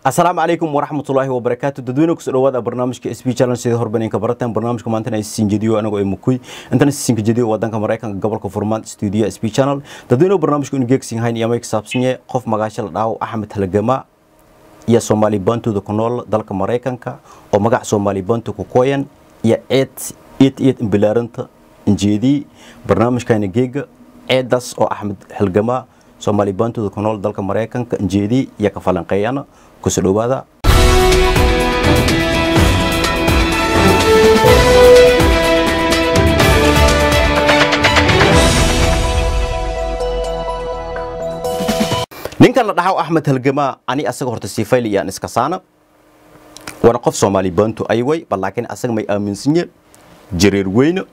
asalaamu calaykum waraxmatullaahi wabarakaatu dadweyne kusoo dhawaada barnaamijka s b challenge sida horbaneenka barataan barnaamijka maantana ay siin jediyo anagoo ay mukuy intana siinka jediyo wadanka maraykanka gobolka furmaan stuudiyo s b channel dadweyne barnaamijku inu geegsin hayn iyo may kasaabsanye qof magaasha la dhaawo axmed halgama iyo soomaali bantooda ku nool dalka maraykanka oo magac soomaali bantu ku kooyan iyo ceed eed eed imbilaaranta injeedii barnaamijkana geega ceedaas oo axmed halgama soomaali bantooda ku nool dalka maraykanka injeedii iyo ka falanqeeyana kusoo dhawaada ninkan la dhaxaw axmed halgamaa ani asaga horta sifayl iyaan iska saana waana qof soomaali bantu ayway bal laakiin asaga may aaminsanyen jareer weyne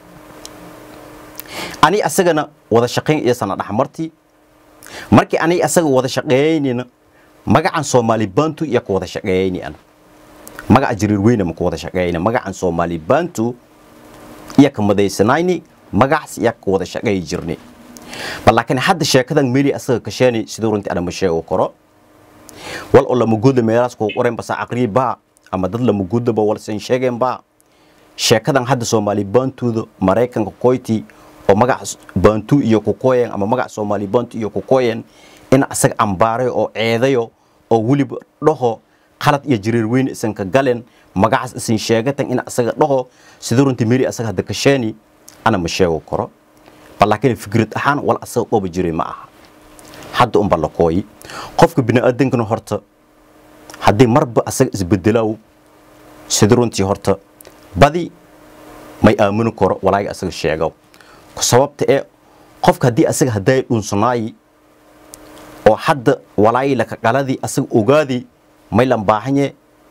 ani asagana wada shaqayn iyasana dhaxmartii markii ani asaga wada shaqeeynina magacan soomaali bantu iyo ku wada shaqeeyni ana magaca jareer weyne ma ku wada shaqeeyna magacan soomaali bantu iyo ka madaysanayni magacaas iyo ku wada shaqeey jirni bal laakiin hadda sheekadan meli asaga kasheeni siduu runtii ana ma sheego karo wal oo lamaguuda meelaas kuu qoren basa aqrii baa ama dad lamaguudaba walsan sheegeen baa sheekadan hadda soomaali bantuuda maraykanka koyti oo magac bantu iyo kukoyen ama magac soomaali bantu iyo kukoyen in asaga ambaaray oo ceedayo oo weliba dhaho qalad iyo jareer weyn isanka galen magacaas isin sheegatan in asaga dhaho siduu runtii meli asaga hadda kasheeni ana ma sheego karo bal laakiin fikrad ahaan wal asaga qoba jiray ma aha hadda unba la kooyi qofka biniaadankana horta haddii marba asaga isbedelaw sida runtii horta badi may aamini karo walaaga asaga sheego sababta ee qofka haddii asaga hadday dhunsanaayi oo hadda walaayi laka qaladii asaga ogaadi may lan baahanye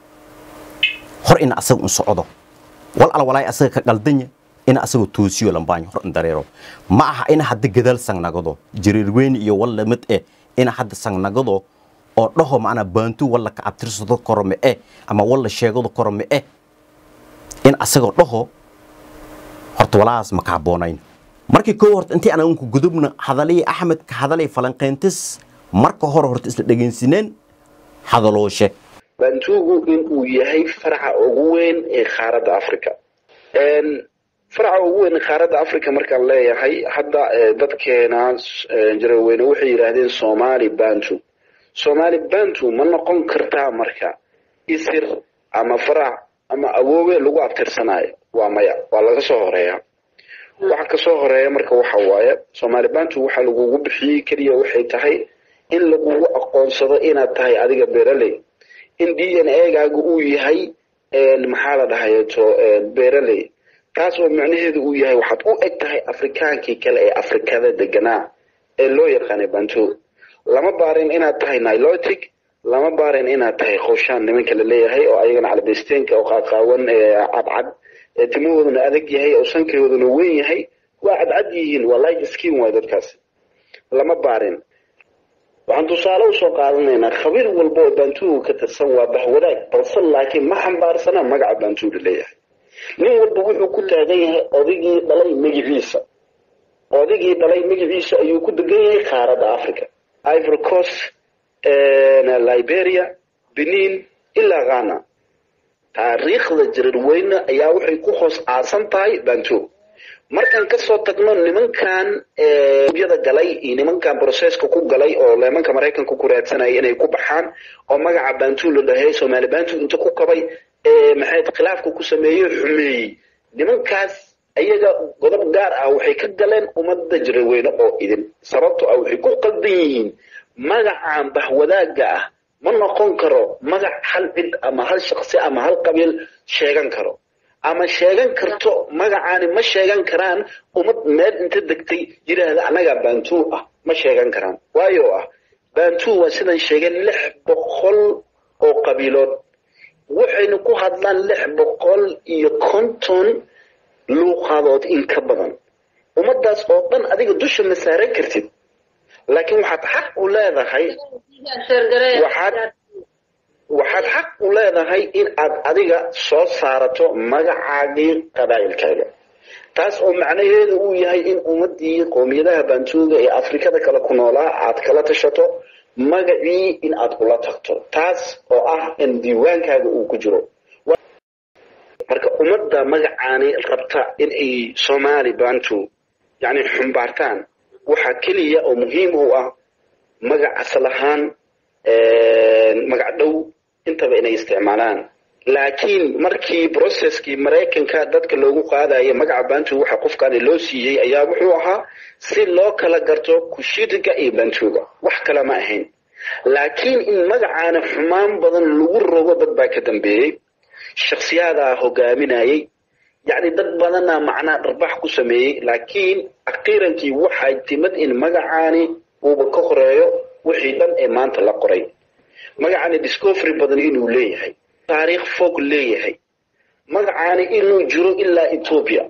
hor ina asaga un socdo wal al walaayi asaga ka qaldanya ina asaga toosiyo lambaanyo hor in dareero ma aha ina hadda gadaal sangnagado jareer weyn iyo wal lamid eh ina hadda sangnagado oo dhaho macnaa baantu walla ka abtirsado koro me eh ama walla sheegado koro me eh in asagoo dhaho horta walaas ma ka habboonayn markii koo horta intii aan ku gudubna hadalihii axmed ka hadalay falanqayntis marka hore horta isla dhegaysineen hadalooshe bantuugu inuu yahay faraca ugu weyn ee qaaradda africa faraca ugu weyn qaaradda africa markaan leeyahay hadda dadkeena jaraweyne waxay yidhaahdeen somali bantu somali bantu ma noqon kartaa marka isir ama farac ama awoowe lagu abtirsanayo waa maya waa laga soo horeeya waxa kasoo horeeya marka waxa waaye somali bantu waxa lagugu bixiyey keliya waxay tahay in lagugu aqoonsado inaad tahay adiga beraley in d n a gaaga uu yahay maxaa la dhahayeto beraley taas oo macnaheedu uu yahay waxaad u eg tahay afrikaankii kale ee afrikada deganaa ee loo yaqaanay bantu lama baarin inaad tahay nilotic lama baarin inaad tahay khowshaan nimanka la leeyahay oo ayagana calabesteenka oo qaaqaawan cadcad timahooduna adag yahay oo sankeeduna weyn yahay waa cadcad yihiin waa light skin waay dadkaas lama baarin waxaan tusaale usoo qaadanaynaa khabiir walba oo bantuuga ka tirsan waa bahwadaag balse laakiin ma xambaarsana magaca bantuuga leeyahay nin walba wuxuu ku taagan yahay odigii dhalay magiciisa odigii dhalay magiciisa ayuu ku degan yahay qaaradda africa ivory coast liberia benin ilaa ghana taariikhda jareer weyne ayaa waxay ku hoos aasan tahay bantu markaan kasoo tagno nimankan yada galay iyo nimankan broceska ku galay oo nimanka maraykanka ku raadsanaya inay ku baxaan oo magaca bantu la dhahay somaali bantu inta ku kabay maxayd khilaafka ku sameeyey xumeeyey nimankaas ayaga godob gaar ah waxay ka galeen ummadda jareer weyne oo idin sababto ah waxay ku qaldan yihiin magacan bahwadaaga ah ma noqon karo magac hal cid ama hal shaksi ama hal qabiil sheegan karo ama sheegan karto magacaani ma sheegan karaan ummad meel inta degtay yidhaahda annagaa bantu ah ma sheegan karaan waayo ah bantu waa sidan sheegeen lix boqol oo qabiilood waxayna ku hadlaan lix boqol iyo konton luuqadood in ka badan ummadaas oo dhan adiga dusha ma saaran kartid laakiin waxaad xaq u leedahay waxaad waxaad xaq u leedahay in aad adiga soo saarato magacaagii qabaa'ilkaaga taas oo macnaheedu uu yahay in ummadii qoomiyadaha bantuuga ee afrikada kale ku noolaa aad kala tashato magacii in aad ula tagto taas oo ah in diiwaankaaga uu ku jiro marka ummadda magacaani rabta in ay soomaali bantu yani xumbaartaan waxaa keliya oo muhiim u ah magac asal ahaan magac dhow intaba inay isticmaalaan laakiin markii processkii maraykanka dadka loogu qaadayo magaca bantu waxa qofkaani loo siiyey ayaa wuxuu ahaa si loo kala garto kushitiga iyo bantuga wax kale ma ahayn laakiin in magacaana xumaan badan lagu rogo dad baa ka dambeeyey shaksiyaadaa hogaaminayay yacni dad badana macnaa dharbax ku sameeyey laakiin akhiirankii waxay timid in magacaani uuba ka horeeyo wixii dhan ee maanta la qoray magacaani discovery badan inuu leeyahay taariikh fog leeyahay magacaani inuu jiro ilaa ethoobia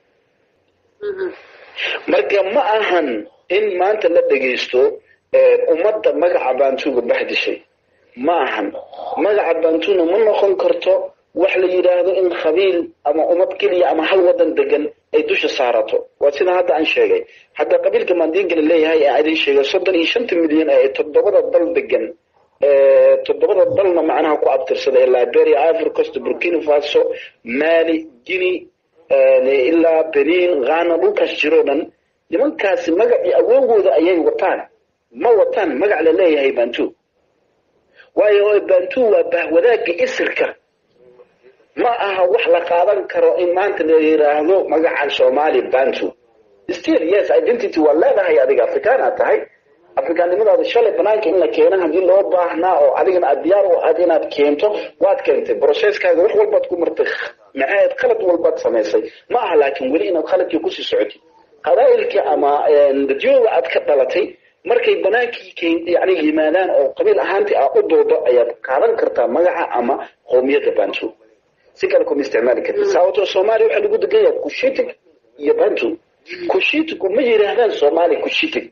marka ma ahan in maanta la dhegaysto ummadda magaca bantuga bahdishay ma ahan magaca bantuna ma noqon karto wax la yidhaahdo in qabiil ama ummad keliya ama hal wadan degan ay dusha saarato waa sida hadda aan sheegay hadda qabiilka maandiinka la leeyahay ee idin sheegay soddon iyo shanta milyan ee toddobada dal degan toddobada dalna macnaha ku abtirsada ee liberia ivory coast burkina faso mali guinea ilaa benin ghana dhulkaas jiroo dhan nimankaasi magacii awoogooda ayay wataan ma wataan magac la leeyahay bantu waayo bantu waa bahwadaaga isirka ma aha wax la qaadan karo in maanta la yiraahdo magacan somali bantu still yes identity waa leedahay adiga afrikaana tahay afrikaannimadaada shalay banaanka in la keeno haddii loo baahnaa oo adigana aad diyaar u aad inaad keento waad keentay processkaaga wax walbaad ku martay maxaad khalad walbaad samaysay ma aha laakiin weli inaad khaladkii kusii socotid qabaa'ilka ama dadyooga aad ka dhalatay markay banaankii yani yimaadaan oo qabiil ahaantii aa u doodo ayaad qaadan kartaa magaca ama qowmiyadda bantu si kale kuma isticmaali kartid sababtoo soomaaliya waxaa lagu degan yahay kushitig iyo bantu kushitigu ma yidhaahdaan soomaali kushitig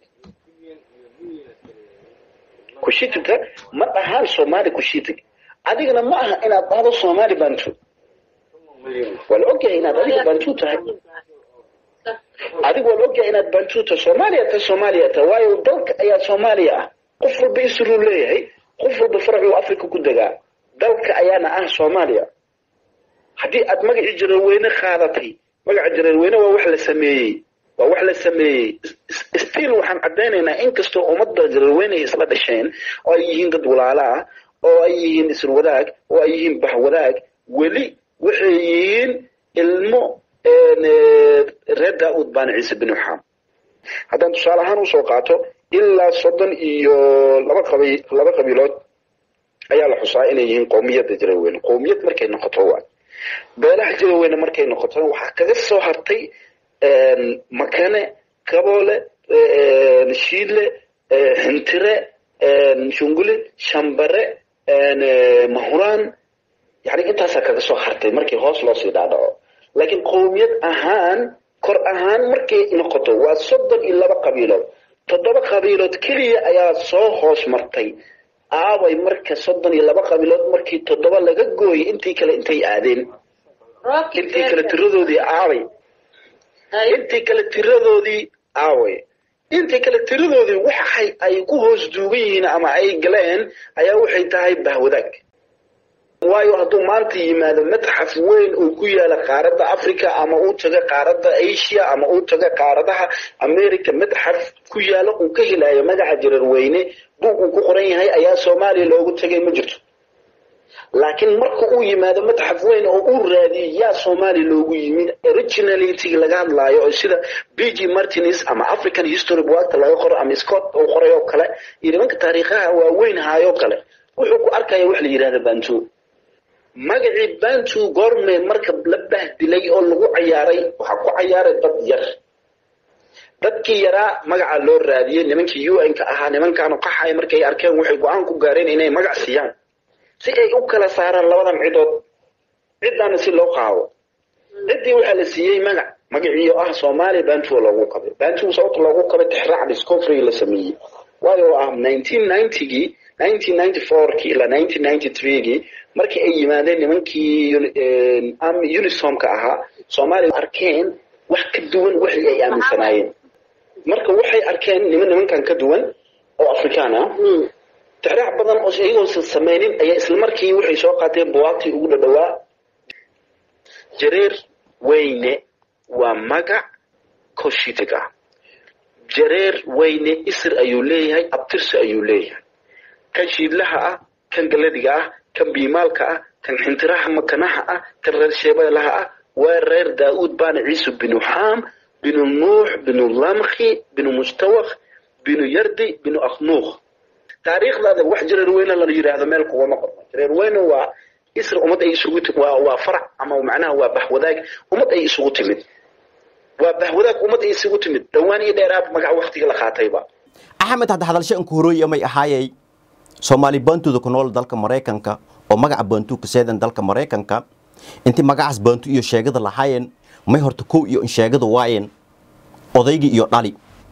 kushitigka ma dhahaan soomaali kushitig adigana ma aha inaad dhahdo soomaali bantu waa la ogyahay inaad adiga bantu tahay adigu waa la ogyahay inaad bantu tahay soomaaliya tahay soomaaliya tahay waayo dalka ayaa soomaaliya ah qof walba isruu leeyahay qof walba faracuu africa ku degaa dalka ayaana ah soomaaliya haddii aad magacii jareerweyne qaadatay magaca jareerweyne waa wax la sameeyey waa wax la sameeyey still waxaan caddaynaynaa inkastoo ummadda jareerweyne ay isla dhasheen oo ay yihiin dad walaalo ah oo ay yihiin isir wadaag oo ay yihiin bax wadaag weli waxay yihiin ilmo reer daa-uud baana ciise bin waxaam haddaan tusaale ahaan usoo qaato ilaa soddon iyo laba qabi laba qabiilood ayaa la xusaa inay yihiin qowmiyadda jareerweyne qowmiyad markay noqoto waa beelaha jareerweyne markay noqotona waxaa kaga soo hartay makane kaboole shiidle xintire shunguli shambare mahuraan yani intaasaa kaga soo hartay markii hoos loo sii dhaadhaco laakiin qowmiyad ahaan kor ahaan markay noqoto waa soddon iyo laba qabiilood toddoba qabiilood keliya ayaa soo hoos martay aaway marka soddon iyo laba qabiilood markii toddoba laga gooyay intii kale intay aadeen intii kale tiradoodii aaway intii kale tiradoodii aaway intii kale tiradoodii waxay ay ku hoos duugan yihiin ama ay galeen ayaa waxay tahay bahwadaag waayo hadduu maanta yimaado madxaf weyn uu ku yaala qaaradda africa ama uu taga qaaradda asia ama uu taga qaaradaha america madxaf ku yaalo uu ka helayo magaca jareerweyne buug uu ku qoran yahay ayaa soomaaliya loogu tagay ma jirto laakiin marka uu yimaado madxaf weyn oo uu raadiyo yaa soomaaliya loogu yimid originality laga hadlaayo oo sida b g martins ama african history buagta laga qoro ama scott uu qoray oo kale iyo nimanka taariikhaha waaweyn haayoo kale wuxuu ku arkaya wax la yidhahda bantu magacii bantu goorme marka la bahdilay oo lagu cayaaray waxaa ku cayaaray dad yar dadkii yaraa magaca loo raadiyey nimankii un ka ahaa nimankaanu qaxaya markay arkeen waxay go-aan ku gaareen inay magac siiyaan si ay u kala saaraan labadan cidood ciddaana si loo qaado ciddii waxaa la siiyey magac magaciiyo ah soomaaliya bantu loogu qabay bantu sababta loogu qabay tixraac discovery la sameeyey waayo ah nineteen ninetygii nineteen ninety fourkii ilaa nineteen ninety threegii markii ay yimaadeen nimankii unisomka ahaa soomaaliya arkeen wax ka duwan wixii ay aaminsanaayeen marka waxay arkeen niman nimankan ka duwan oo afrikaan ah tixraac badan oo iyagoosan samaynin ayaa isla markii waxay soo qaateen buwaagtii ugu dhadhawaa jareer weyne waa magac koshitig ah jareer weyne isir ayuu leeyahay abtirsi ayuu leeyahay kan shiidlaha ah kan galadiga ah kan biimaalka ah kan xintiraha makanaha ah kan reer sheebelaha ah waa reer daa'uud baana ciisu binu xaam binu nuux binu lamkhi binu mustawakh binu yardi binu akhnuuq taariikhdaada wax jareer weyne la yidhaahdo meel kugama qorno jareer weyne waa isr ummad ay isugu waa waa farac ama macnaha waa bahwadaag ummad ay isugu timid waa bahwadaag ummad ay isugu timid dhowaan iyo dheeraad magac waktiga la qaatayba axmed hadda hadalsho anku horooyi amay ahaayay soomaali baantuda ku nool dalka maraykanka oo magaca baantu ka seedan dalka maraykanka intii magacaas baantu iyo sheegada lahaayeen may horta kow iyo in sheegada waayeen odaygii iyo dhali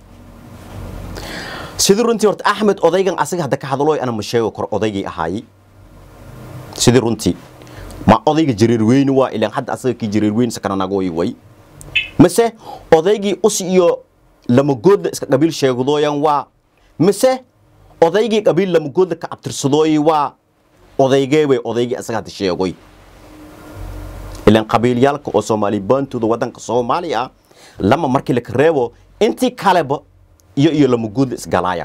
sidii runtii horta axmed odaygan asaga hadda ka hadalooy ana ma sheego kor odaygii ahaayey sidii runtii ma odayga jareer weyne waa ilaan hadda asaga kii jareer weyne sakananagooyi way mise odaygii us iyo lamagoodla iska qabiil sheegadooyan waa mise odaygii qabiil lamagoodla ka abtirsadooyi waa odaygee way odaygii asaga hadda sheegoy ilaan qabiilyaalka oo soomaali baantooda waddanka soomaaliya lama markii laka reebo intii kaleba iyo iyo lamagoodla isgalaayan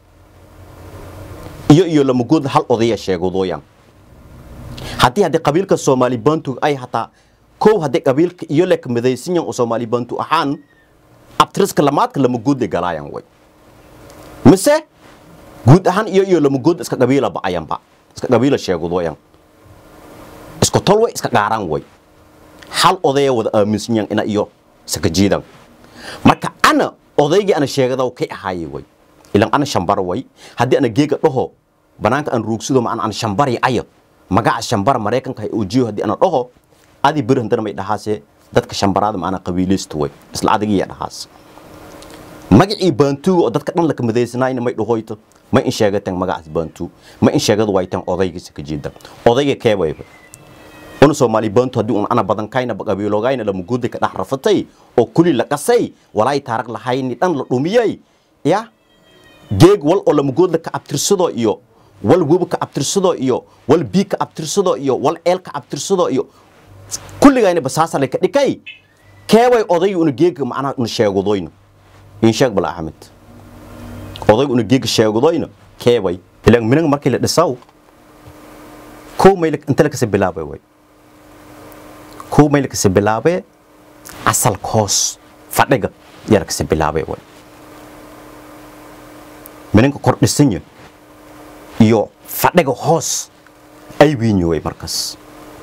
iyo iyo lamagoodla hal odaya sheegadooyan haddii haddii qabiilka soomaali baantu ay hataa kow haddii qabiilka iyo leka midaysanyan oo soomaali baantu ahaan abtiriska lamaadka lamagoodla galaayan way mise guud ahaan iyo iyo lamagoodla iska qabiila ba'ayanba iska qabiila sheegadooyan isku tol way iska qaaraan way hal odaya wada aaminsanyan ina iyo saka jiidan marka ana odaygii ana sheegadaw kay ahaayey way ilan ana shambar way haddii ana geega dhaho banaanka aan ruugsido ma ana shambari ayo magaca shambar maraykanka hay ujiyo haddii ana dhaho adi beri handana may dhahaase dadka shambaraada ma ana qabiilaysta way isla adigiya dhahaas magacii baantuuga oo dadka dhan laka madaysanayna may dhahoyto ma in sheegateen magacaas baantuu ma in sheegadu waytaan odaygii saka jiidan odayga keewayba una soomaali baantu haddii un ana badan kayna qabiilogayna lamagoodda ka dhex rafatay oo kuli la qasay walaay taarag lahayni dhan la dhumiyey ya geeg wal oo lamagoodla ka abtirsado iyo wal webi ka abtirsado iyo wal bii ka abtirsado iyo wal eel ka abtirsado iyo kulligayna basaasa laka dhikay keeway odaygi una geega macnaha una sheegadoyna in sheeg bal axmed odaygi una geega sheegadoyna keeway ilaan minanga markii la dhisaw kow mayl inta lakasa bilaabay way kow mayl lakasa bilaabee asalka hoos fadhiga yaa lakasa bilaabay way minanka kor dhisanya iyo fadhiga hoos ay wiinyo way markaas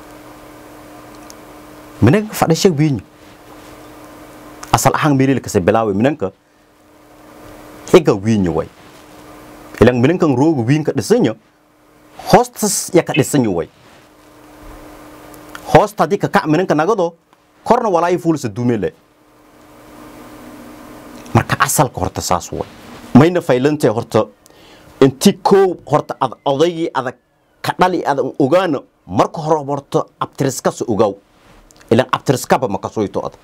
minanka fadhisha wiinyo asal ahaan meeli lakasa bilaabay minanka xiga wiinyo way ilaan minankan rooga wiinka dhisanya hoostas ya ka dhisanyo way hoosta haddii ka kac minanka nagado korna walaayi fuulsa dumele marka asalka horta saas way mayna faylantee horta inti koow horta ad odaygii adag ka dhali adan ogaana marka hore horta abtiriskasa ogaaw ilan abtiriskaba makasoyto ad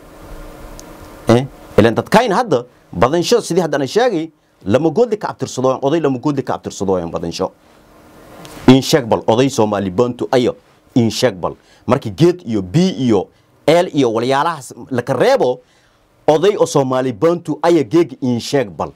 ilan dadkayna hadda badansho sidii haddana sheegay lama goodli ka abtirsadooyan oday lama goodli ka abtirsadooyan badansho in sheeg bal oday soomaali bantu ayo in sheeg bal markii geed iyo bii iyo eel iyo walyaalahaas laka reebo oday oo soomaali bantu aya geega in sheeg bal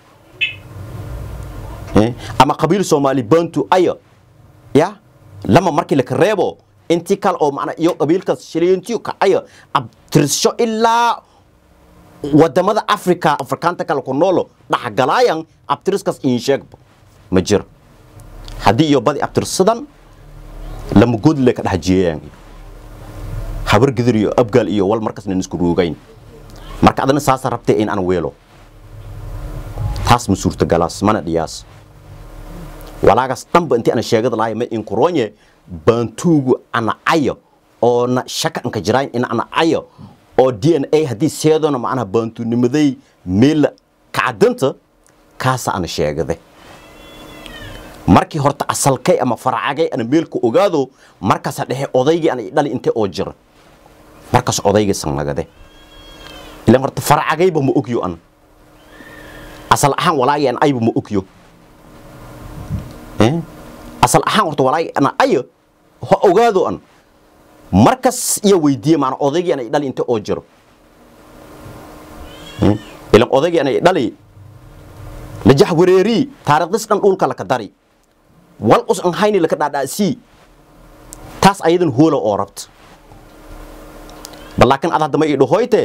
ama qabiil soomaali bantu aya ya lama markii laka reebo intii kale oo macna iyo qabiilkaas shiliintiyo kacaya abtirsho ilaa wadamada africa afrikaanta kale ku noolo dhaxgalaayan abtiriskaas in sheegba ma jiro haddii iyo badi abtirsadan lama goodle ka dhex jiyayaan habar gidir iyo abgaal iyo wal markaasna isku ruugayn marka adana saasa rabtay in aan weelo taas ma suurtagalaas mana dhiyaas walaagaas dhanba intii ana sheegada lahay ma inkuroonye baantuugu ana ayo oo na shaka anka jirayn in ana ayo oo d n a haddii seedona macnaha baantuunimaday meela kacadanta kaasa ana sheegade markii horta asalkay ama faracagay ana meelka ogaado markaasa dhexe odaygii ana dhali intee oo jira markaas odaygii sanagade ilan horta faracagayba ma ogyo ana asal ahaan walaagii an ayba ma ogyo eh asal ahaan horta walaay ana ayo ha ogaado an markas iyo weydiiye maana odaygii anay dhali inta oo jiro Eh, ilan odaygii anay dhali lajax wareeri taariikhdis dhan dhulka laka dari wal us an hayni laka dhaadhaasii taas ayadan hoola oo rabta bal laakiin ad haddama ii dhahoyte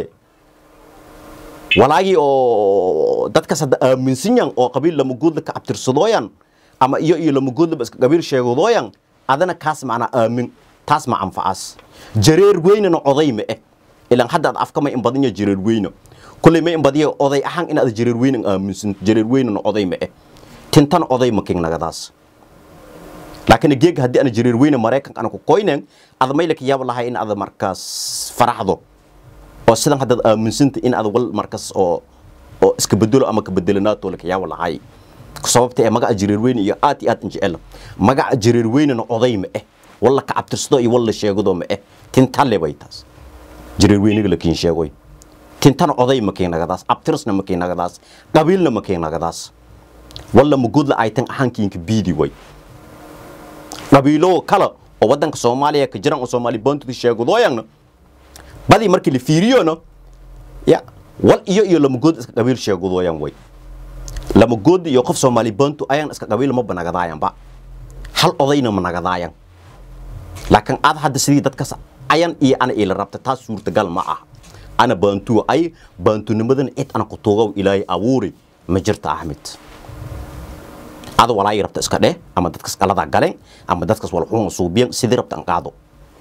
walaagii oo dadkas hadda aaminsan yan oo qabiil lamagoodla ka abtirsadooyan ama iyo iyo lamagoodlaba iska qabiil sheegadooyan adana kaas macnaa aamin taas ma anfacaas jareer weynana oday ma eh ilaan hadda ad afka ma in badanya jareer weyna kulley ma in badiya oday ahaan in aad jareer weynan aaminsan jareer weynana oday ma eh tintana oday ma king nagadaas laakiin geeg haddii ana jareer weyne maraykanka ana ku koynen ada maylaka yaab lahay in ada markaas faraxdo oo sidan haddaad aaminsanta in ada wal markas oo oo iska bedelo ama ka bedelanaato laka yaab lahay sababta ee magaca jareer weyne iyo aad iyo aad in jecel magaca jareer weynena oday ma eh walla ka cabtirsado iyo walla sheegado ma eh tintalle bay taas jareer weyniga lakiin sheegoy tintana oday ma keenagadaas abtirsna ma keenagadaas qabiilna ma keenagadaas walla mugudla aytan ahankiinka biidi way qabiilo kale oo wadanka soomaaliya ka jiran oo soomaali boontida sheegadooyana badii markii la fiiriyona ya wal iyo iyo lamagood iska qabiil sheegadooyan way lamagood iyo qof soomaali boontu ayan iska qabiil ma banagadaayanba hal odayna ma nagadaayan laakiin aad hadda sidii dadkas ayan iyo ana ila rabta taas suurtagal ma ah ana baantuwa ay baantunimadan cid ana ku tuugow ilaahay abuuri ma jirta axmed ada walaay rabta iska dheh ama dadkas qalada galeen ama dadkas wal xun suubiyan sidii rabta an qaado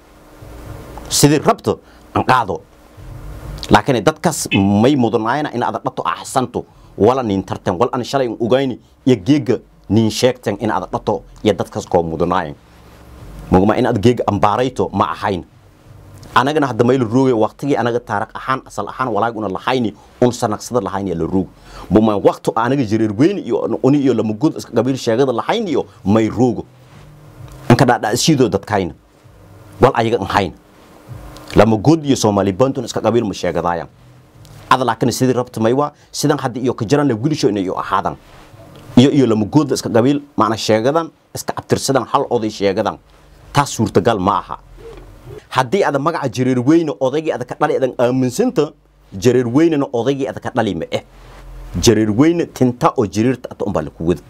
sidii rabta an qaado laakiin dadkas may mudanaayna in aad dhato axsanto wala nin tartan wal an shalay ugayni iyo geega nin sheegtan in aad dhato iyo dadkas koo mudanaayan mugma in aad geega ambaarayto ma ahayn anagana hadda mayla roogay waqtigii anaga taariikh ahaan asal ahaan walaag una lahayni un sanagsada lahayni la roog muma waqtu anaga jireer weyn iyo uni iyo lama gud iska qabiil sheegada lahayni iyo may roogo anka dhaadhaasiidoo dadkayna wal ayaga an hayn lama gud iyo soomaali bantun iska qabiil ma sheegadaayan ada laakiin sidii rabta maywa sidan hadda iyo ka jiran la wilisho inay ahaadan iyo iyo lama gud iska qabiil macna sheegadan iska abtirsadan hal oday sheegadan taas suurtagal ma aha haddii ada magaca jareer weyne odaygii ada ka dhali adan aaminsanta jareer weynena odaygii ada ka dhali ma eh jareer weyne tinta oo jariirta ata unbaa laku wada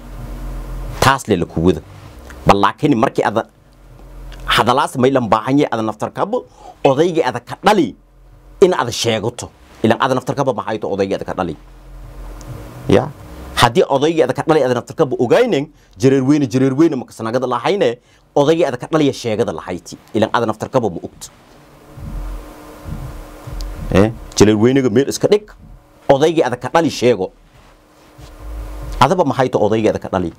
taas le laku wada bal laakiin markii ada hadalaas maylan baahanye ada naftarkaba odaygii ada ka dhali in ada sheegato ilan ada naftarkaba mahayto odaygii ada ka dhali ya haddii odaygii ada ka dhali ada naftarkaba ogaynen jareer weyne jareer weyne makasanagada lahayne odaygii ada ka dhaliya sheegada lahayti ilan ada naftarkaba ma ogto eh jareer weyniga meel iska dhig odaygii ada ka dhali sheego adaba mahayto odaygii ada ka dhali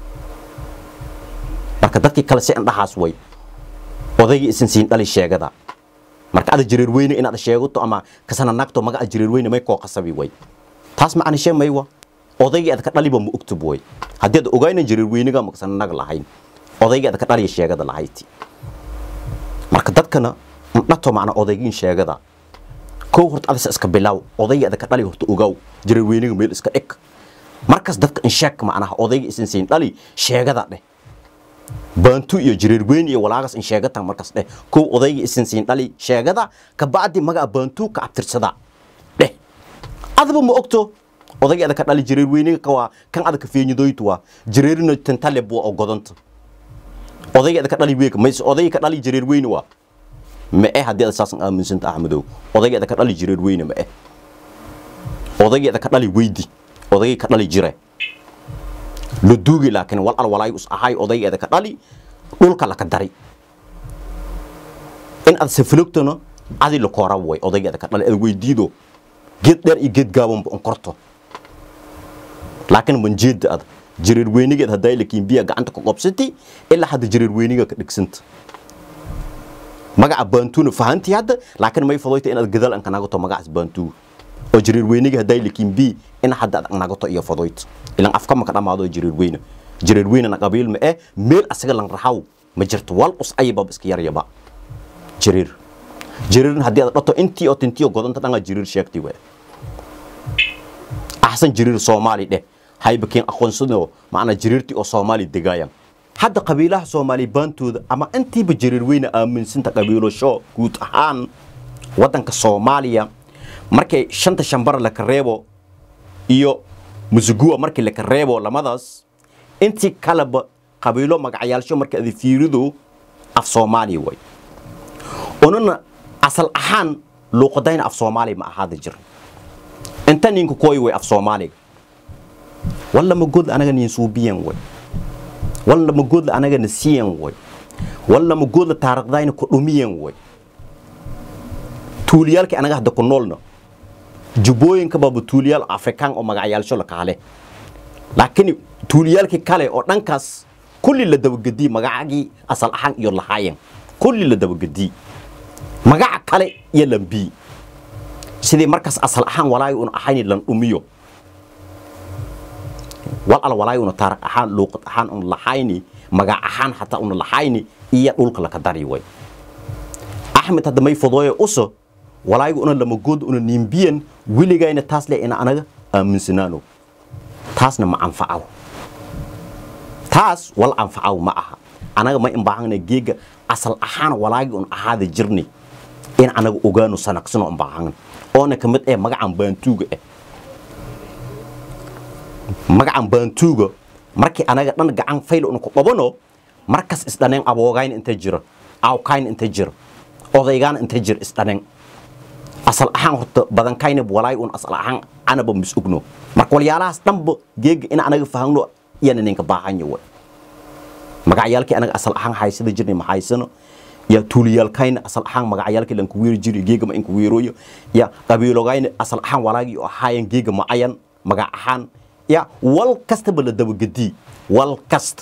marka dadkii kale si indhahaas way odaygii isin siin dhali sheegada marka ada jareer weyne inaad sheegato ama kasana nagto magaca jareer weyne may koo qasabi way taas macna shee maywa odaygii ada ka dhaliba ma ogtub way haddii ad ogayna jareer weyniga ma kasana nag lahayn odaygii ada ka dhaliya sheegada lahayti marka dadkana dhato macna odaygiin sheegada kow horta adisa iska bilaaw odaygii ada ka dhali horta ogaaw jareer weyniga meel iska dhig markas dadka in sheeg macnaha odaygii isin siin dhali sheegada dheh baantu iyo jareer weyn iyo walaagas in sheegatan markas dheh kow odaygii isin siin dhali sheegada kabacdi magaca baantu ka abtirsada dheh adaba ma ogto odaygii ada ka dhali jareer weyniga kawaa kan ada ka feenyidoytu waa jareerina tantale bua oo godanta odaygii ada ka dhali weeg mayse odaygii ka dhali jareer weyne waa ma eh haddii ada saasan aaminsanta axmedow odaygii ada ka dhali jareer weyne ma eh odaygii ada ka dhali weydi odaygii ka dhali jire la duugi laakiin wal al walaay us ahay odaygeeda ka dhali dhulka laka dari in aad safilogtona adi la koora way odaygeeda ka dhali ad weydiido geed dheer iyo geed gaabanba on korto laakiin manjeeda ad jareer weynigeed haddaa lakiin biya gacanta ka qobsati ilaa hadda jareer weyniga ka dhigsanta magaca baantuna fahantii hadda laakiin may fadoyta inaad gadaal an ka nagato magacaas baantuga oo jareer weyniga haddaa lakiin bi in hadda ad nagato iyo fadoyta ilan afka maka dhamaado jareer weyne jareer weynena qabiil ma eh meel asaga lan raxaw ma jirto wal us ayababa iska yaryaba jareer jareerin haddii aad dhato intii oo tintii oo godanta dhangaa jareer sheegtay we axsan jareer soomaali dheh haybakiin aqoonsado macnaa jiriirtii oo soomaali degaayaan hadda qabiilaha soomaali baantooda ama intiiba jiriir weyna aaminsinta qabiilasho guud ahaan waddanka soomaaliya markay shanta shambara laka reebo iyo musuguwa markii laka reebo lamadaas intii kaleba qabiilo magacyaalsho marka ada fiirido af soomaaliya way unana asal ahaan luuqadayna af soomaaliya ma ahaada jir inta ninka kooy way af soomaaliga walla magoodla anaga nin suubiyan way walla magoodla anaga nasiyan way walla magoodla taariikhdayna ku dhumiyan way tuuliyaalkii anaga hadda ku noolna jubbooyinka baaba tuuliyaal afrikaan oo magacyaalsho la kaale laakiin tuuliyaalkii kale oo dhankaas kulli la dabagedii magacagii asal ahaan iyo lahaayan kulli la dabagedii magaca kale iyo lambii sidii markaas asal ahaan walaayi una ahayni lan dhumiyo wal al walaayi una taariikh ahaan luuqad ahaan una lahayni magac ahaan xataa una lahayni iyo dhulka laka dari way axmed hadda may fodooye uso walaayigu una lamagood una nimbiyan weligayna taas le ina anaga aaminsanaano taasna ma anfacaw taas wal anfacaw ma aha anaga ma imbaahana geega asal ahaan walaagi un ahaada jirni in anaga ogaano sanaqsano imbaahana oona ka mid eh magacan baantuuga eh magacan baantuuga markii anaga dhan gacan fayl una ku qabano markas isdhaneen aboogayna inta jira awkayna inta jira odaygaana inta jira isdhaneen asal ahaan horta badankayna walaay un asal ahaan anaba mis ogno marka walyaalahaas dhanba geega in anaga fahamno iyana ninka baahanya way magacyaalkii anaga asal ahaan haysada jirnay ma haysano ya tuuliyaalkayna asal ahaan magacyaalkii lanku weeri jiray geega ma inka weerooyo ya qabiilogayna asal ahaan walaagii oo ahaayan geega ma ayan magac ahaan ya wal kastaba la dabagedii wal kasta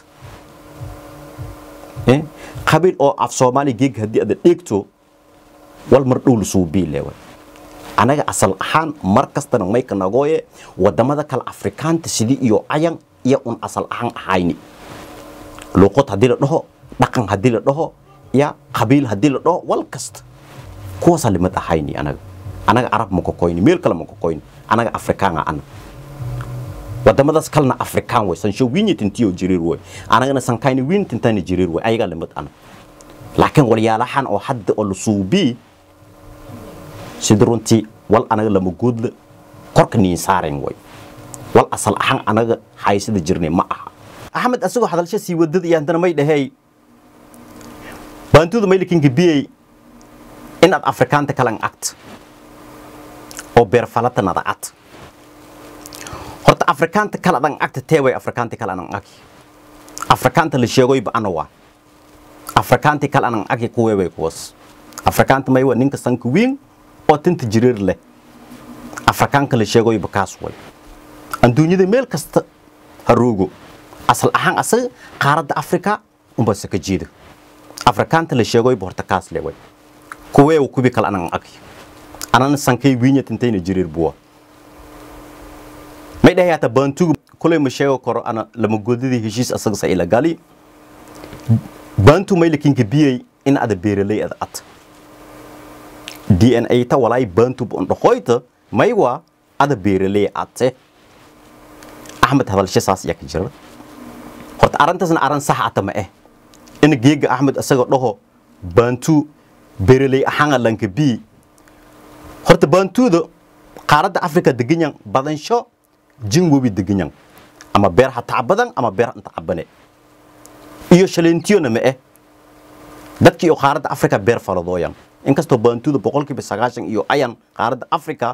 qabiil oo af soomaali geega haddii ada dheegto wal mar dhow lasuu biilewa anaga asal ahaan mar kastana mayka nagooye wadamada kale afrikaanta sidii iyo ayan iyo un asal ahaan ahayni luuqad haddii la dhaho dhaqan haddii la dhaho ya qabiil haddii la dhaho wal kasta kuwaasaa limad ahayni anaga anaga arab ma kokoyni meel kale ma kokoyni anaga afrikaanga ana wadamadaas kalena afrikaan way sansho winyitintiyo jiriir way anagana sankayni wiintintayna jiriir way ayagaa limad ana laakiin walyaalahan oo hadda oo la suubii sida runtii wal anaga lama goodla korka niin saaren way wal asal ahaan anaga haysada jirnay ma aha axmed asagoo hadalsho sii wadada iyo haddana may dhahey baantuda maylikinka biyey inaad afrikaanta kalan agta oo beerfalatan ada ad horta afrikaanta kale adan agta teeway afrikaanta kale anan agi afrikaanta la sheegoyba ana waa afrikaantii kale anan agi kuweebay kuwas afrikaanta maywa ninka sanka wiin oo tinta jiriir leh afrikaanka la sheegoyba kaas way adduunyada meel kasta haroogo asal ahaan asaga qaaradda afrika unba saka jeeda afrikaanta la sheegoyba horta kaas le way kuweewa kubi kale anan agi anana sankay wiinya tintayna jiriir buwa may dhahay hata baantugu kulay ma sheego karo ana lama godadii heshiis asaga sa ila gali baantu maylikinka biyey in ada beeraley ada at dna ta walaay baantu bon dhahoyta maywa ada beeraley ate axmed hadalshe saas yaa ka jira horta arrintaasna arrin sax ata ma eh in geega axmed asagoo dhaho baantu beeraley ahaanga lanka bi horta baantuuda qaaradda afrika deganyan badansho jin webi deganyan ama beer ha tacabadan ama beer inta cabane iyo shaleentiyona ma eh dadkii oo qaaradda afrika beer faladooyan inkastoo baantuuda boqolkiiba sagaashan iyo ayan qaaradda afrika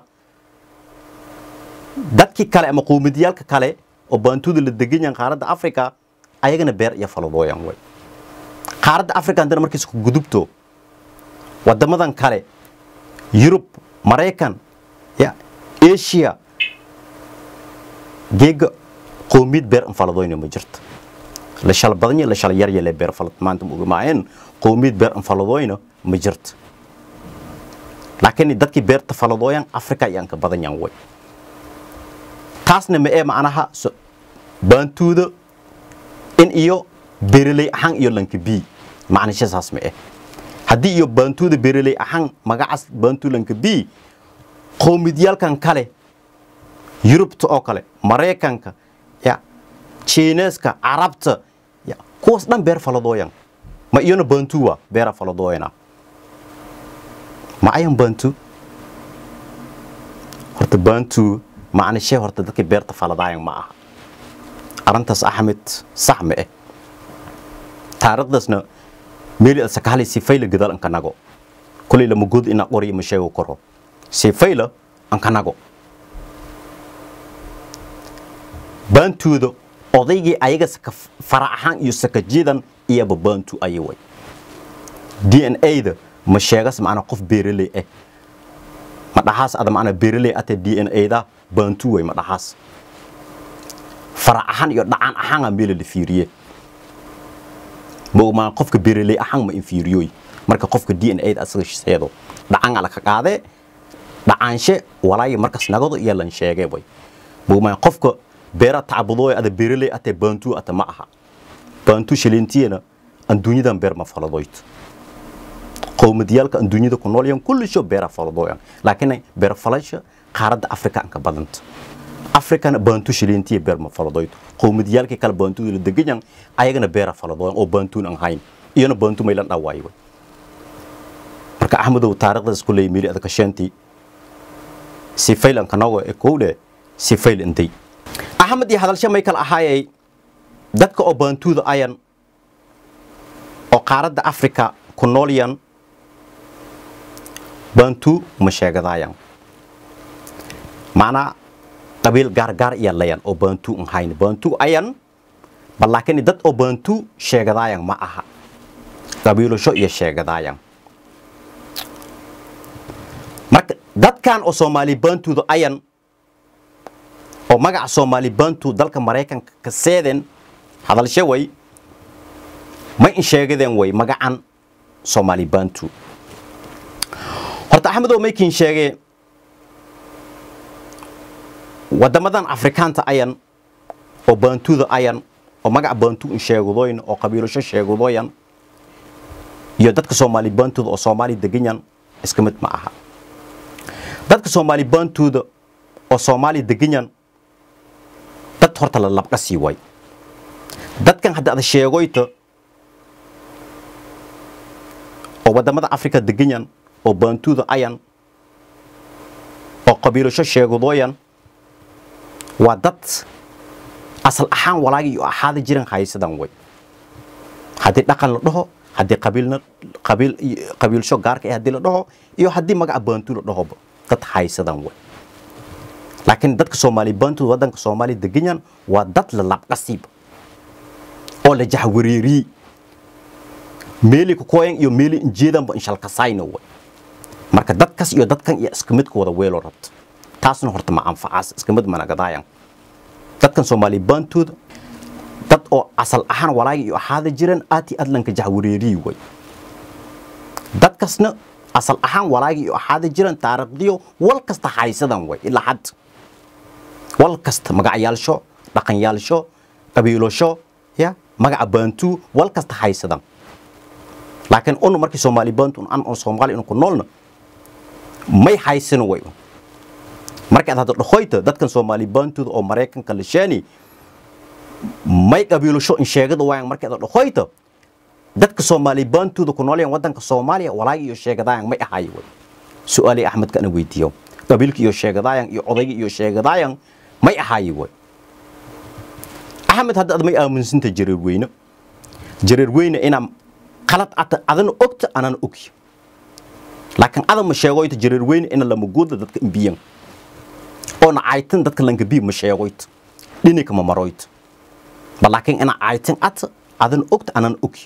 dadkii kale ama qowmidiyaalka kale oo baantuuda la deganyan qaaradda afrika ayagana beer iyo faladooyan way qaaradda afrika haddana markiis ku gudubto wadamadan kale yurub maraykan ya asia geega qowmiyad beer infaladoyna ma jirto la shal badanya la shal yarya le beer falad maanta ma ogamaayeen qowmiyad beer infaladoyna ma jirto laakiin dadkii beerta faladooyan afrika ayaan ka badanyan way taasna ma ee macnaha baantuuda in iyo beeraley ahaan iyo lanka bi macnisha saas ma eh haddii iyo baantuuda beeraley ahaan magacaas baantuu lanka bi qowmidyaalkan kale yurubta oo kale maraykanka chiineeska carabta ya, kuwaas dhan beer faladooyan ma iyona bantu waa beera faladooyana ma ayan bantu horta bantu macna shee horta dadka beerta faladaayan ma aha arrintaas axmed sax ma eh taariikhdaasna meeli asakahali sifayla gadaal ankanago kulay lama god ina qori ma sheego koro sifayla ankanago baantuuda odaygii ayaga saka fara ahaan iyo sakajidan iyaba baantu aya way d n a-da ma sheegas macnaa qof beeraley ah ma dhaxaas ada macnaa beeraley ate d n a-da baantu way ma dhaxaas fara ahaan iyo dhacan ahaan aa meela la fiiriye ma qofka beeraley ahaan ma infiiriyooy marka qofka d n a-da asaga seedo dhacan ala ka qaadee dhacaanshe walaayo markas nagado iyo lan sheegay way ma qofka beera tacbudooy ada beeraley ate baantu ate ma aha baantu shilintiyana adduunyadan beer ma faladoyto qowmadiyaalka adduunyada ku noolyan kullisho beera faladooyan laakiin beer falasha qaaradda afrika an ka badanta afrikana baantu shilintiya beer ma faladoyto qowmadiyaalkii kale baantuda la deganyan ayagana beera faladooyan oo baantuun an hayn iyana baantu maylan dhawaayo marka axmedow taariikhdaas ku leeyay meeli adaka shantii sifayl an kanago ee kowle sifayl intay axmed iyo hadalshe may kala ahaayay dadka oo baantuuda ayan oo qaaradda afrika ku noolyan baantu ma sheegadaayan macnaa qabiil gaargaar iya layan oo baantu an hayn baantu ayan bal laakiin dad oo baantu sheegadaayan ma aha qabiilasho iyo sheegadaayan marka dadkan oo soomaali baantuuda ayan oo magaca soomaali baantu dalka maraykanka ka seeden hadalshe way ma in sheegadeen way magacan soomaali baantu horta axmedow maykiin sheegee waddamadan afrikaanta ayan oo baantuda ayan oo magaca baantu in sheegadooyn oo qabiilasho sheegadooyan iyo dadka soomaali baantuda oo soomaali deganyan iska mid ma aha dadka soomaali baantuuda oo soomaali deganyan dad horta la labqa sii way dadkan hadda ada sheegoyta oo waddamada afrika deganyan oo baantuuda ayan oo qabiilasho sheegadooyan waa dad asal ahaan walaagi iyo ahaada jiran haysadan way haddii dhaqan la dhaho haddii qabiilna qabiil qabiilsho gaarka ah haddii la dhaho iyo haddii magaca baantu la dhahoba dad haysadan way laakiin dadka soomaali baantu waddanka soomaali deganyan waa dad la labqasiiba oo la jahwareeriyey meeli kukoyan iyo meeli injeedanba inshalkasayna way marka dadkas iyo dadkan iyo iska midka wada weelo rabta taasna horta ma anfacaas iska mid managadaayan dadkan soomaali baantooda dad oo asal ahaan walaagi iyo ahaada jiran aati adlanka jahwareeriyi way dadkasna asal ahaan walaagi iyo ahaada jiran taariikhdiyo wal kasta haysadan way ilaa had wal kasta magacyaalsho dhaqanyaalsho qabiilosho ya magaca baantu wal kasta haysadan laakiin unu markii soomaali baantu an oo soomaali inu ku noolna may haysano way markaad hadda dhahoyta dadkan soomaali baantooda oo maraykanka la sheeni may qabiilasho in sheegada waayan markaad dhahoyta dadka soomaali baantooda ku noolyan waddanka soomaaliya walaagi iyo sheegadaayan may ahaay way su-aalii axmedka ana weydiiyo qabiilka iyo sheegadaayan iyo odayga iyo sheegadaayan may ahaayi way axmed hadda ad may aaminsinta jareer weyne jareer weyne inaa qalad ata adana ogta anana ogi laakiin ada ma sheegoyta jareer weyne ina lama gooda dadka imbiyan oona caytin dadka langabi ma sheegoyta dhinika ma maroyta ba laakiin ina caytin ata adana ogta anana ogi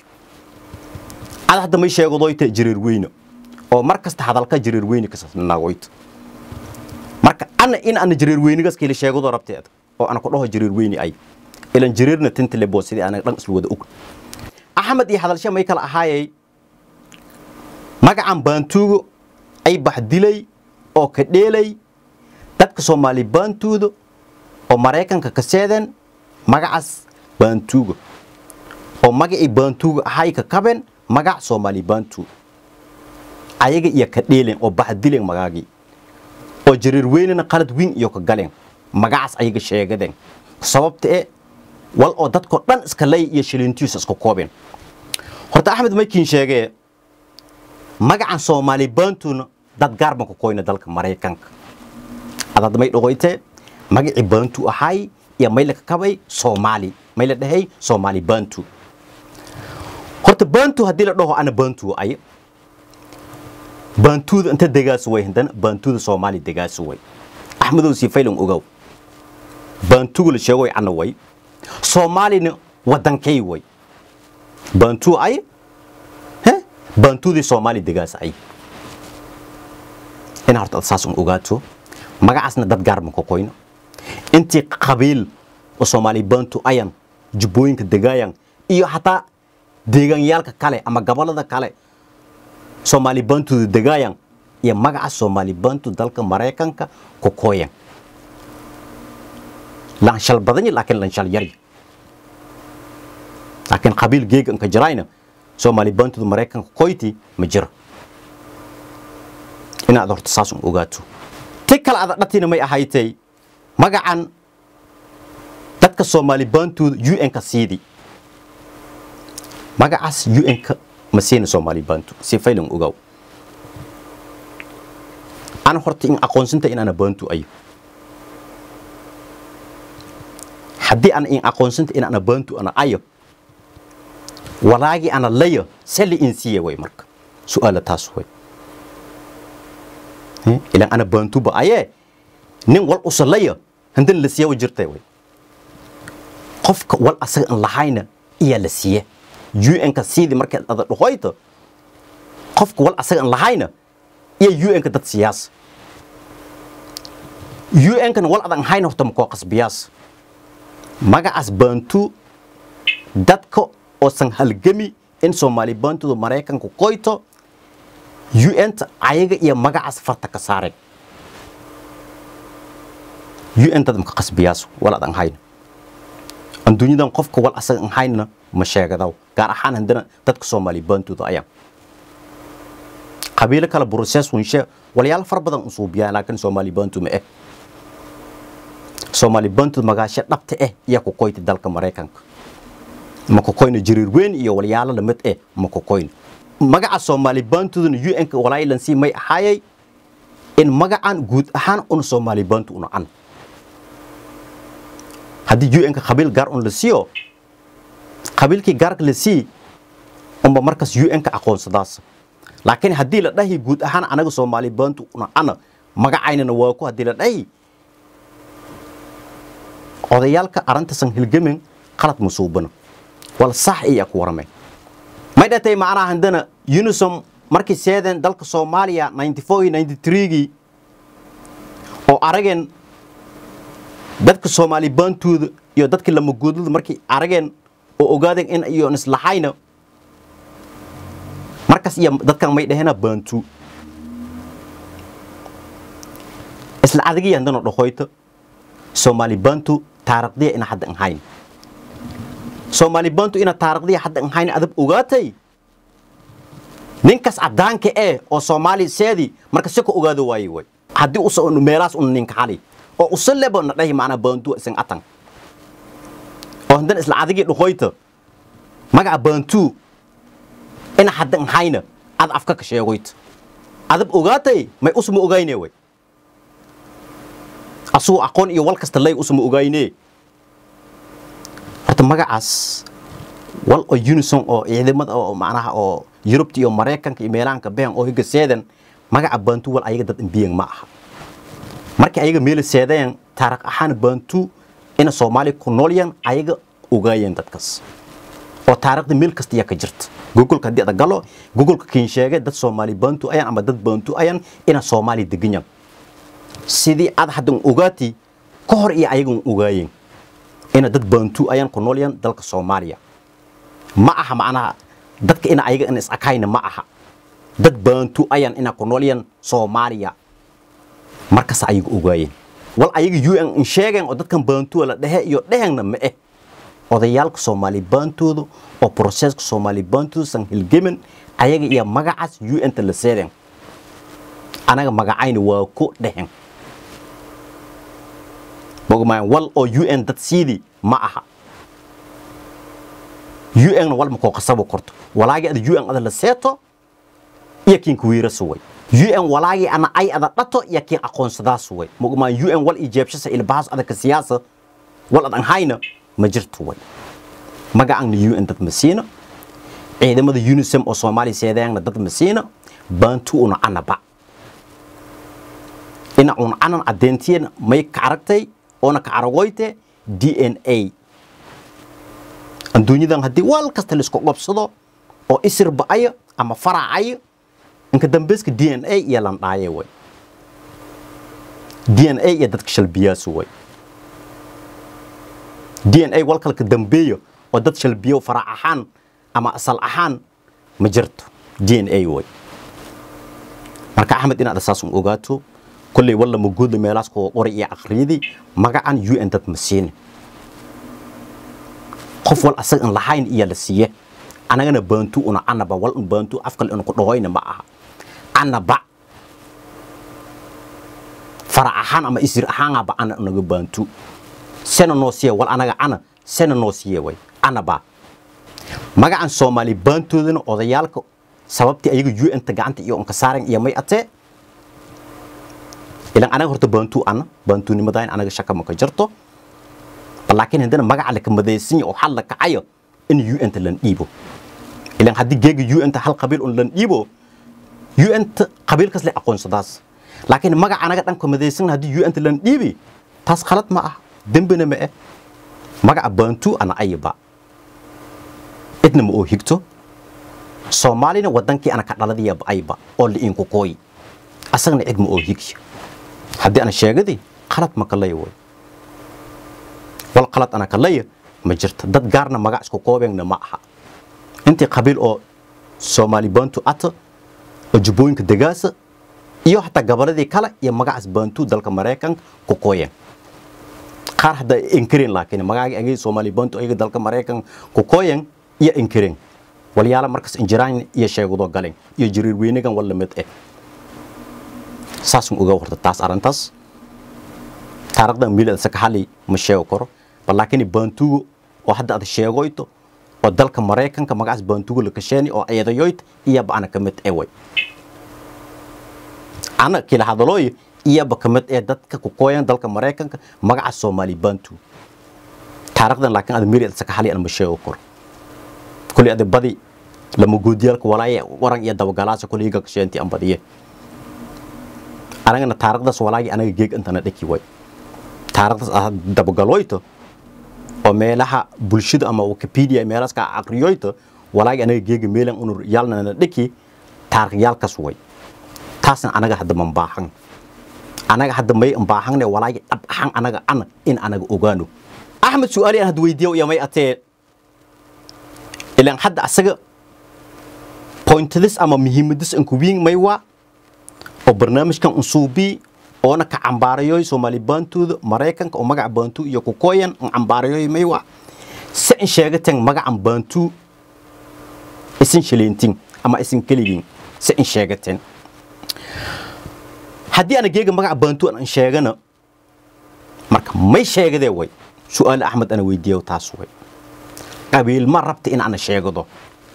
ada hadda may sheegadoyta jareer weyne oo mar kasta hadalka jareer weyne kasanagoyta marka ana in ana jareer weynigas kale sheegado rabteeda oo ana ku dhaho jareer weyne ay ilan jareerna tintile boo sidii anaga dhan isla wada og axmed iyo hadalshe may kala ahaayay magacan baantuuga ay baxdilay oo ka dheelay dadka soomaali baantuuda oo maraykanka ka seedeen magacaas baantuuga oo magacii baantuuga ahay ka kabeen magac soomaali baantu ayaga iyo ka dheelen oo baxdileen magaagii oo jareer weynena qalad wiin iyo ka galeen magacaas ayaga sheegadeen sababta e wal oo dadko dhan iska lay iyo shilintiisa isku koobeen horta axmed maykiin sheegee magacan soomaali baantuna dad gaar baan ku koyna dalka maraykanka adad may dhogoytee magacii baantu ahay iyo may la kakabay soomaali may la dhahay soomaali baantu horta baantu haddii la dhaho ana baantu ay baantuuda inta degaasu way haddana baantuuda soomaali degaasu way axmedow sii faylan ogow baantugu la sheego way ana way soomaalina wadankay way baantuu ay he baantuudii soomaali degaas ay ina horta saas un ogaato magacaasna dad gaar ma ku koyno intii qabiil oo soomaali baantu ayan jubbooyinka degaayan iyo xataa deegaanyaalka kale ama gobolada kale soomaali baantuda degaayan iyo magaca soomaali baantu dalka maraykanka ku koyan lanshal badany laakiin lanshal yari laakiin qabiil geega inka jirayna soomaali baantuda maraykanka koyti ma jiro inaad horta saas un ogaato ti kale ada dhatina may ahaytay magacan dadka soomaali baantuuda un-ka siidi magacaas un-ka ma siina soomaali baantu si faylan ogaaw ana horta in aqoonsinta in ana baantu ayo haddii ana in aqoonsinta in ana baantu ana ayo walaagii ana layo sali in siiya way marka su-aala taas way ilan ana baantuba ayee nin wal usalaya handan la siiya wa jirtay way qofka wal asaga an lahayna iyaa la siiya un-ka siidii markaad ada dhahoyto qofka wal asaga an lahayna iyo un-ka dad siyaas un-kana wal adan hayna horta makoo qasbiyaas magacaas baantu dadka oosan halgami in soomaali baantuda maraykanka koyto un-ta ayaga iyo magacaas farta ka saareen un dad maka qasbiyaas wal adan hayna adduunyadan qofka wal asaga an haynana ma sheegadaw gaar ahaan haddana dadka soomaali baantuda ayaan qabiilo kale broces winshe walyaalo fara badan usuubiyaan laakiin soomaali baantu ma eh soomaali baantud magaasho dhabta eh iyo ku koyta dalka maraykanka ma ku koyna jiriir weyn iyo walyaalo lamid eh ma ku koyna magaca soomaali baantuduna un-ka walaayilansii may ahaayay in magacan guud ahaan una soomaali baantu una an haddii un-ka qabiil gaar un la siiyo qabiilkii gaarka la sii unba markaas un-ka aqoonsadaas laakiin haddii la dhahi guud ahaan anaga soomaali baantu una ana magacaynana waa ku haddii la dhahi odayaalka arrintasan hilgamin qalad musuubana wal sax iya ku warameen may dhatay macnaha haddana unisom markii seedeen dalka soomaaliya 94-93gii oo arageen dadka soomaali baantuuda iyo dadka lamagoodlada markii arageen oo ogaadeen in iyoon islahayna markaas iyo dadkan may dhahena baantu isla adagii haddana dhahoyto soomaali baantu taarikhdiya ina hadda an hayn soomaali baantu ina taarikhdiya hadda an hayn adab ogaatay ninkaas caddaanka eh oo soomaali seedi marka si ka ogaado waaye way haddii usa meelaas una ninka xali oo usa lebo na dhahi macnaa baantu isan atan oo haddana isla adigii dhahoyta magaca baantu ina hadda an hayna ad afka ka sheegoyta adab ogaatay may usma ogayne way asugoo aqoon iyo wal kasta lay usma ogayne horta magacaas wal oo unison oo ciidamada oo macnaha oo yurubta iyo maraykanka iyo meelaanka been oo higa seedan magaca baantu wal ayaga dad imbiyan ma aha markii ayaga meela seedeen taariikh ahaan baantu ina soomaali ku noolyan ayaga ogaayeen dadkaas oo taariikhda meel kasta ayaa ka jirta googolka haddii ada galo googolka kiin sheegay dad soomaali baantu ayan ama dad baantu ayan ina soomaali deganyan sidii aad haddan ogaati ka hor iyo ayagan ogaayeen ina dad baantu ayaan ku noolyan dalka soomaaliya ma aha macnaha dadka ina ayaga in is-akayna ma aha dad baantu ayan ina ku noolyan soomaaliya markaas ayaga ogaayeen wal ayaga un in sheegeen oo dadkan baantuwa la dhehe iyo dhehengna ma eh odayaalka soomaali baantooda oo broseska soomaali baantooda san hilgemin ayaga iyo magacaas un-ta la seeden anaga magacayna waa ku dhehen mogmaan wal oo un dad siidi ma aha un walma koo qasabo korto walaagi ada un ada la seeto iyo kiin kuwiirasu way un walaagi ana ay ada dhato iyo kiin aqoonsadaas way mugmaa un wal ijeebshasa ilbahaas adaka siyaasa wal adan hayna ma jirto way magacaanna un dad ma siina ciidamada unisem oo soomaaliya seedayaanna dad ma siina baantu una anaba ina un anan caddeentiyena may ka aragtay oona ka aragoyte d n a adduunyadan haddii wal kasta laisku qabsado oo isir ba'ayo ama faracayo inka dambeyska d n a iyo landhaaye way d n a iyo dadka shalbiyaasu way d n a walkalka dambeeyo oo dad shalbiyo farac ahaan ama asal ahaan ma jirto d n a way marka axmed inaad asaasun ogaato kolley walla maguudla meelaas kuwa qoray iyo akhriyadii magacan un dad ma siini qof wal asaga in lahayn iyo la siiye anagana baantu una anaba wal un baantu afkal inu ku dhahoyna ma aha anaba farac ahaan ama isir ahaanaba ana naga baantu sena noo siiye wal anaga ana sena noo siiye way anaba magacan soomaali baantoodana odayaalka sababtii ayaga un-ta gacanta iyo unka saaren iyo may atee ilan anaga horta baantu ana baantunimadayn anaga shaka maka jirto laakiin haddana magaca laka madaysan oo xal la kacayo in un-ta lan dhiibo ilan haddii geega un-ta hal qabiil un lan dhiibo un-ta qabiilkaas le aqoonsadaas laakiin magaca anaga dhanka madaysan haddii un-ta lan dhiibi taas khalad ma ah dembina ma eh magaca baantu ana ayaba cidna ma oo higto soomaalina wadankii ana ka dhaladiyaba ayba oo liinku kooyi asagna cid ma oo higya haddii ana sheegadi qalad ma kalaya way wal qalad ana kalaya ma jirta dad gaarna magac isku koobeenna ma aha intii qabiil oo soomaali baantu ata oo jubbooyinka degaasa iyo xataa gabaladii kale iyo magacaas baantu dalka maraykanka ku kooyeen qaar hadda inkareen laakiin magaagii agay soomaali baantu ayaga dalka maraykanka ku kooyeen iyo inkareen walyaala markaas injiraan iyo sheegado galeen iyo jiriir weynagan wal lamid eh saasun ogaa horta taas arrintaas taarikhdan miilada saka xali ma sheego karo bal laakiin baantugo oo hadda ada sheegoyto oo dalka maraykanka magacaas baantugo la kasheeni oo eedayoyt iyaba ana ka mid eway ana kila hadalooyo iyaba ka mid ee dadka ku kooyan dalka maraykanka magaca soomaali baantu taarikhdan laakiin ada miilada saka xali ana ma sheego karo kulli ada badi lama guudiyaalka walaaye waran iyo dabagalaasa kulli iga kasheenti an badiye anagana taarikhdaas walaagii anaga geeg intana dhaki way taarikhdaas ah dabagaloyto oo meelaha bulshada ama wikipedia meelaas ka aqriyoyto walaagii anaga geega meelan unur yaalnana dhaki taarikhiyaalkaas way taasna anaga hadda man baahan anaga hadda may baahanne walaagii dhab ahaan anaga ana in anaga ogaano axmed su-aali aan hadda weydiiyo iyo may atee ilaan hadda asaga pointadis ama muhiimadis an kuwiin may waa oo barnaamijkan unsuubii oona ka cambaarayoy soomaali baantooda maraykanka oo magaca baantu iyo kukooyan un cambaarayoy may waa se in sheegateen magacan baantu isin shaleyntin ama isin keligin se in sheegateen haddii ana geega magaca baantu an sheegana marka may sheegadee way su-aal axmed ana weydiiyo taas way qabiil ma rabta in ana sheegado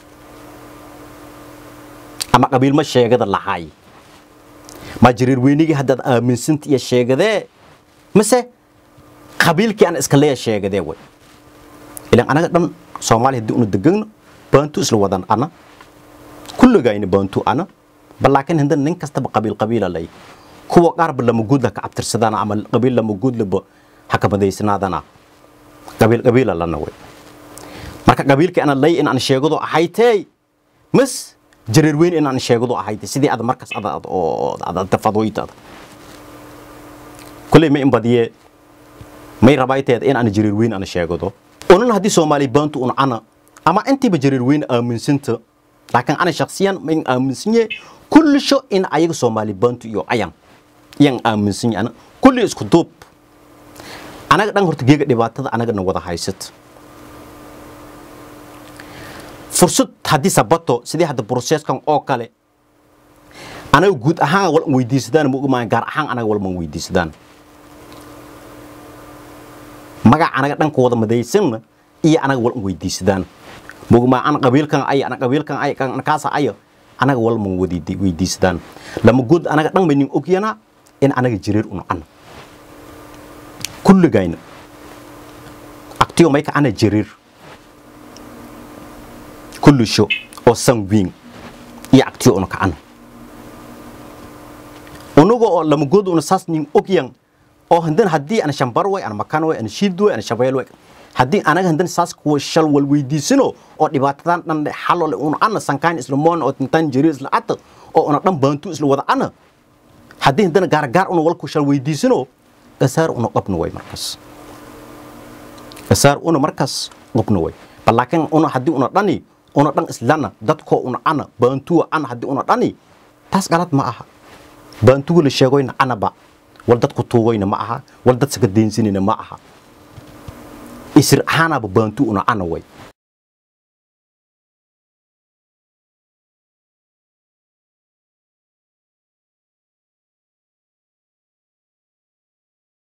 ama qabiil ma sheegada lahaay ma jiriir weynigii haddaad aaminsanta iyo sheegadee mise qabiilkii aan iska leeya sheegadee way ilan anaga dhan soomaaliya haddii una degano baantu isla wadan ana kulligayna baantu ana bal laakiin haddana nin kastaba qabiil qabiila lay kuwa qaarba lama guud ha ka cabtirsadana ama qabiil lama guudlaba ha ka madaysanaadana qabiil qabiila lana way marka qabiilkii ana lay in aan sheegado ahaytee mas jareer weyn in aan sheegado ahaytee sidii aad markaas ada fadoytada kulley may in badiye may rabayteed in aan jareer weyn ana sheegado onan haddii soomaali baantu un ana ama intiiba jareer weyn aaminsanta laakiin ana shaksiyan mayn aaminsanye kullisho in ayaga soomaali baantu iyo ayan iyan aaminsanye ana kulli isku duub anaga dhan horta geega dhibaatada anagana wada haysata fursad haddii sabato sidii hadda broseeskan oo kale anaga guud ahaan wal weydiisadaan ma ogmaan gaar ahaan anaga walman weydiisadaan magac anaga dhanka wada madaysanna iyo anaga wal weydiisadaan mugma ana qabiilkan ay ana qabiilkan ay kan kaasa ay anaga wal man wadi weydiistaan lama good anaga dhan maynin ogyana in anaga jireer una ana kulligayna aktiyo may ka ana jireer kullu sho oo sanguin iyo aktiyo una ka ana unuga oo lama good una saas nin ogyan oo handan haddii ana shambar way ana makan way ana shiid way ana shabeel way haddii anaga handan saas kuwa shal wal weydiisino oo dhibaatadan dhan xalole una ana sankaan isla moon oo tintan jiri isla ata oo una dhan baantu isla wada ana haddii handan gaar gaar una walku shal weydiisino asaar una qabno way markaas asaar una markaas qabno way balaakin una haddii una dhani una dhan islana dadkoo una ana baantuwa ana haddii una dhani taas galad ma aha baantuga la sheegoyna anaba wal dadku tuugoyna ma aha wal dad saka deensinayna ma aha isir ahaanaba baantu una ana way